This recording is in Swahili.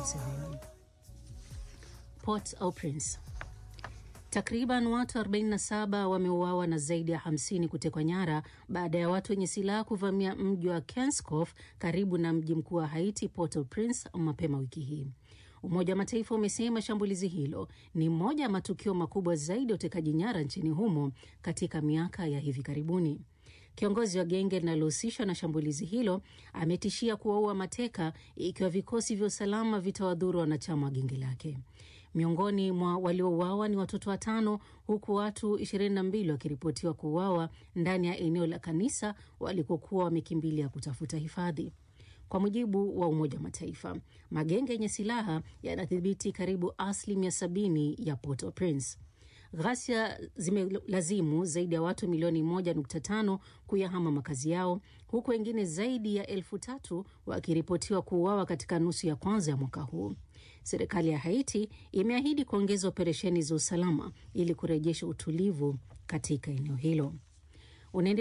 Museveni. Port-au-Prince. Takriban watu 47 wameuawa na zaidi ya 50 kutekwa nyara baada ya watu wenye silaha kuvamia mji wa Kenskof karibu na mji mkuu wa Haiti, Port-au-Prince mapema wiki hii. Umoja wa Mataifa umesema shambulizi hilo ni moja ya matukio makubwa zaidi ya utekaji nyara nchini humo katika miaka ya hivi karibuni. Kiongozi wa genge linalohusishwa na shambulizi hilo ametishia kuwaua mateka ikiwa vikosi vya usalama vitawadhuru wanachama wa genge lake. Miongoni mwa waliouawa ni watoto watano, huku watu 22 wakiripotiwa kuuawa ndani ya eneo la kanisa walikokuwa wamekimbilia kutafuta hifadhi. Kwa mujibu wa Umoja wa Mataifa, magenge yenye silaha yanadhibiti karibu asilimia sabini ya Port-au-Prince. Ghasia zimelazimu zaidi ya watu milioni moja nukta tano kuyahama makazi yao huku wengine zaidi ya elfu tatu wakiripotiwa kuuawa katika nusu ya kwanza ya mwaka huu. Serikali ya Haiti imeahidi kuongeza operesheni za usalama ili kurejesha utulivu katika eneo hilo. Unaendelea